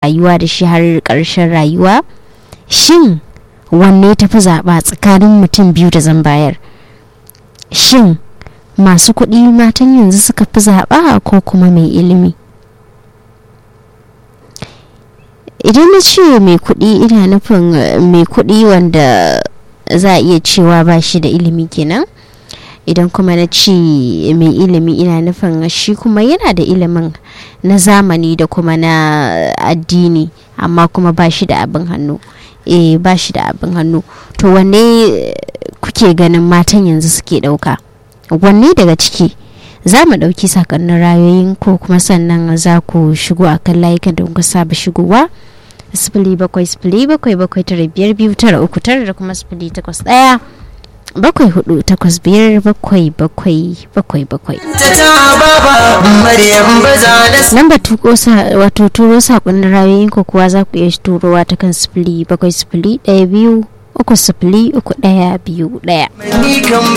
rayuwa da shi har ƙarshen rayuwa shin wanne tafi zaɓa tsakanin mutum biyu da zan bayar shin masu kuɗi matan yanzu suka fi zaɓa ko kuma mai ilimi idan na ce mai kuɗi ina nufin mai kuɗi wanda za a iya cewa ba shi da ilimi kenan idan kuma na ce mai ilimi ina nufin shi kuma yana da ilimin na zamani da kuma na addini amma kuma ba shi da abin hannu eh ba shi da abin hannu to wanne kuke ganin matan yanzu suke ɗauka wanne daga ciki za mu ɗauki sakonnin rayoyin ko kuma sannan za ku shigo a kan layukan da kuka saba shigowa sifili bakwai sifili bakwai bakwai tara biyar biyu tara uku tara da kuma sifili takwas ɗaya bakwai hudu takwas biyar bakwai bakwai bakwai bakwai lamba tuko wato turo sakonnin rayoyin ko kuwa za ku iya turowa ta kan sifili bakwai sifili ɗaya biyu uku sifili uku ɗaya biyu ɗaya